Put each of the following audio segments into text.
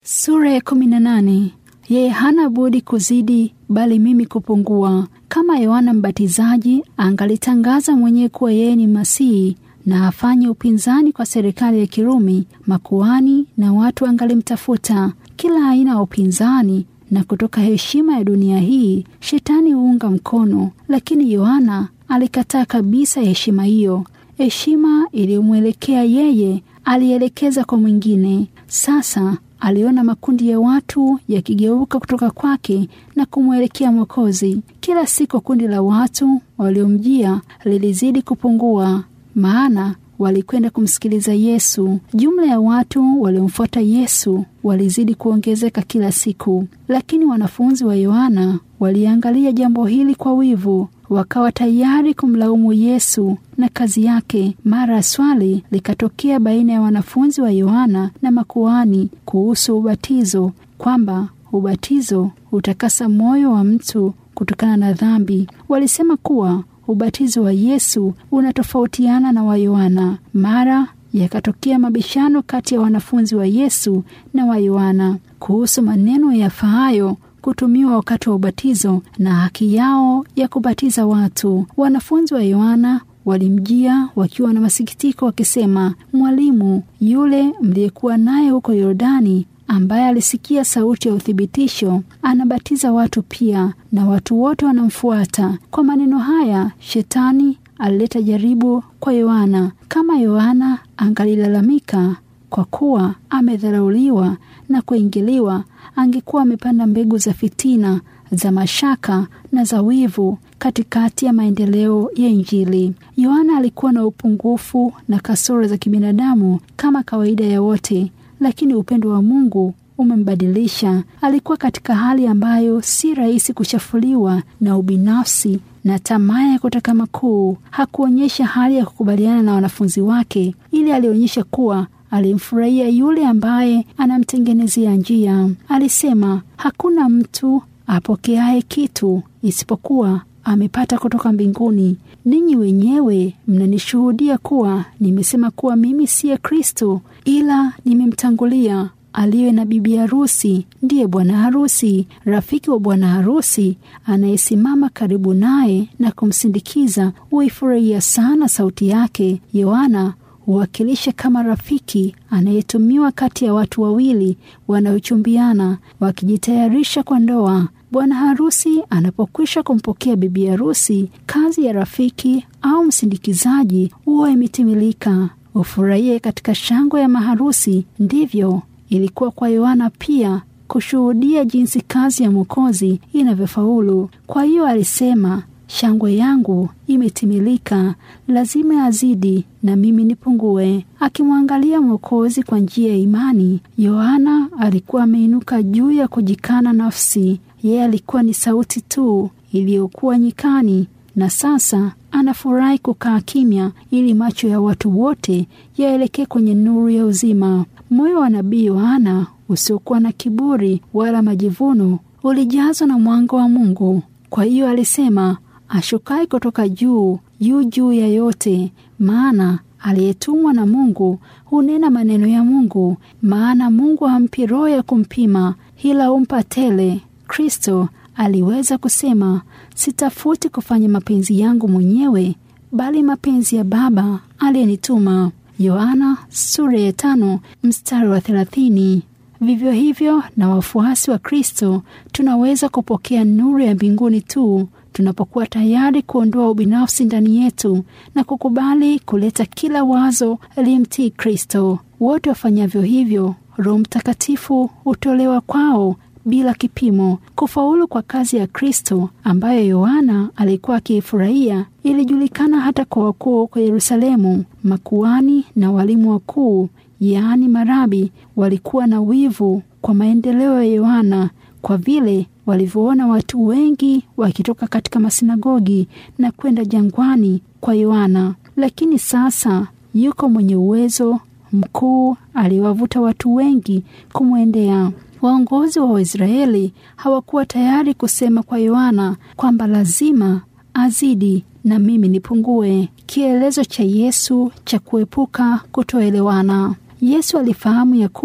Sura ya kumi na nane. Yeye hana budi kuzidi, bali mimi kupungua. Kama Yohana Mbatizaji angalitangaza mwenyewe kuwa yeye ni Masihi na afanye upinzani kwa serikali ya Kirumi, makuani na watu angalimtafuta. Kila aina ya upinzani na kutoka heshima ya dunia hii shetani huunga mkono, lakini Yohana alikataa kabisa heshima hiyo. Heshima iliyomwelekea yeye alielekeza kwa mwingine. Sasa aliona makundi ya watu yakigeuka kutoka kwake na kumwelekea Mwokozi. Kila siku kundi la watu waliomjia lilizidi kupungua, maana walikwenda kumsikiliza Yesu. Jumla ya watu waliomfuata Yesu walizidi kuongezeka kila siku, lakini wanafunzi wa Yohana waliangalia jambo hili kwa wivu, wakawa tayari kumlaumu Yesu na kazi yake. Mara swali likatokea baina ya wanafunzi wa Yohana na makuhani kuhusu ubatizo, kwamba ubatizo hutakasa moyo wa mtu kutokana na dhambi. Walisema kuwa ubatizo wa Yesu unatofautiana na wa Yohana. Mara yakatokea mabishano kati ya wanafunzi wa Yesu na wa Yohana kuhusu maneno yafaayo kutumiwa wakati wa ubatizo na haki yao ya kubatiza watu. Wanafunzi wa Yohana walimjia wakiwa na masikitiko, wakisema, Mwalimu, yule mliyekuwa naye huko Yordani ambaye alisikia sauti ya uthibitisho anabatiza watu pia, na watu wote wanamfuata. Kwa maneno haya shetani alileta jaribu kwa Yohana. Kama Yohana angalilalamika kwa kuwa amedharauliwa na kuingiliwa, angekuwa amepanda mbegu za fitina, za mashaka na za wivu katikati ya maendeleo ya Injili. Yohana alikuwa na upungufu na kasoro za kibinadamu kama kawaida ya wote, lakini upendo wa Mungu umembadilisha. Alikuwa katika hali ambayo si rahisi kuchafuliwa na ubinafsi na tamaa ya kutaka makuu. Hakuonyesha hali ya kukubaliana na wanafunzi wake, ili alionyesha kuwa alimfurahia yule ambaye anamtengenezea njia. Alisema, hakuna mtu apokeaye kitu isipokuwa amepata kutoka mbinguni. Ninyi wenyewe mnanishuhudia kuwa nimesema kuwa mimi siye Kristo, ila nimemtangulia. Aliye na bibi harusi ndiye bwana harusi. Rafiki wa bwana harusi anayesimama karibu naye na kumsindikiza huifurahia sana sauti yake. Yohana huwakilisha kama rafiki anayetumiwa kati ya watu wawili wanaochumbiana wakijitayarisha kwa ndoa. Bwana harusi anapokwisha kumpokea bibi harusi, kazi ya rafiki au msindikizaji huwa imetimilika. Ufurahie katika shangwe ya maharusi. Ndivyo ilikuwa kwa Yohana pia kushuhudia jinsi kazi ya Mwokozi inavyofaulu. Kwa hiyo alisema, shangwe yangu imetimilika, lazima azidi na mimi nipungue. Akimwangalia Mwokozi kwa njia ya imani, Yohana alikuwa ameinuka juu ya kujikana nafsi. Yeye alikuwa ni sauti tu iliyokuwa nyikani, na sasa anafurahi kukaa kimya ili macho ya watu wote yaelekee kwenye nuru ya uzima. Moyo wa nabii Yohana usiokuwa na kiburi wala majivuno ulijazwa na mwanga wa Mungu. Kwa hiyo alisema, ashukai kutoka juu juu juu ya yote, maana aliyetumwa na Mungu hunena maneno ya Mungu. Maana Mungu hampi roho ya kumpima, ila humpa tele. Kristo aliweza kusema, sitafuti kufanya mapenzi yangu mwenyewe, bali mapenzi ya Baba aliyenituma. Yohana sura ya tano mstari wa thelathini. Vivyo hivyo na wafuasi wa Kristo tunaweza kupokea nuru ya mbinguni tu tunapokuwa tayari kuondoa ubinafsi ndani yetu na kukubali kuleta kila wazo aliyemtii Kristo. Wote wafanyavyo hivyo, Roho Mtakatifu hutolewa kwao bila kipimo. Kufaulu kwa kazi ya Kristo ambayo Yohana alikuwa akiifurahia ilijulikana hata kwa wakuu kwa Yerusalemu. Makuani na walimu wakuu, yaani marabi, walikuwa na wivu kwa maendeleo ya Yohana kwa vile walivyoona watu wengi wakitoka katika masinagogi na kwenda jangwani kwa Yohana. Lakini sasa yuko mwenye uwezo mkuu aliwavuta watu wengi kumwendea. Waongozi wa Waisraeli hawakuwa tayari kusema kwa Yohana kwamba lazima azidi na mimi nipungue, kielezo cha Yesu cha kuepuka kutoelewana. Yesu alifahamu ya kuwa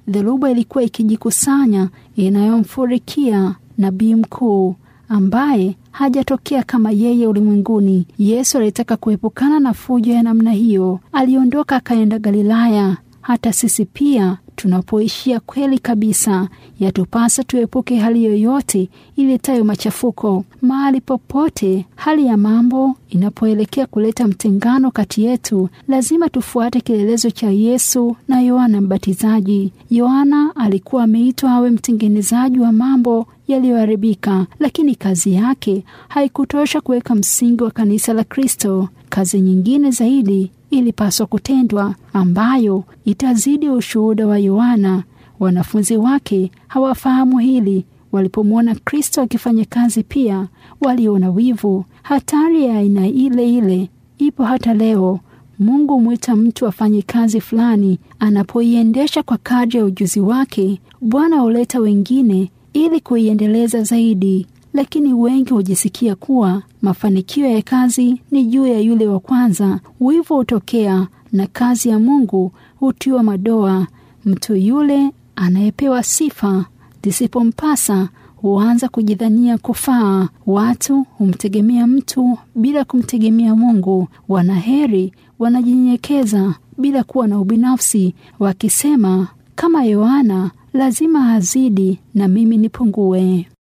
dhoruba ilikuwa ikijikusanya inayomfurikia nabii mkuu ambaye hajatokea kama yeye ulimwenguni. Yesu alitaka kuepukana na fujo ya namna hiyo, aliondoka akaenda Galilaya. Hata sisi pia tunapoishia kweli kabisa, yatupasa tuepuke hali yoyote iletayo machafuko. Mahali popote hali ya mambo inapoelekea kuleta mtengano kati yetu, lazima tufuate kielelezo cha Yesu na Yohana Mbatizaji. Yohana alikuwa ameitwa awe mtengenezaji wa mambo yaliyoharibika, lakini kazi yake haikutosha kuweka msingi wa kanisa la Kristo. Kazi nyingine zaidi ilipaswa kutendwa, ambayo itazidi ushuhuda wa Yohana. Wanafunzi wake hawafahamu hili. Walipomwona Kristo akifanya kazi, pia waliona wivu. Hatari ya aina ile ile ipo hata leo. Mungu humwita mtu afanye kazi fulani, anapoiendesha kwa kadri ya ujuzi wake, Bwana huleta wengine ili kuiendeleza zaidi, lakini wengi hujisikia kuwa mafanikio ya kazi ni juu ya yule wa kwanza. Wivu hutokea na kazi ya Mungu hutiwa madoa. Mtu yule anayepewa sifa zisipompasa huanza kujidhania kufaa. Watu humtegemea mtu bila kumtegemea Mungu. Wanaheri wanajinyenyekeza bila kuwa na ubinafsi, wakisema kama Yohana, lazima azidi na mimi nipungue.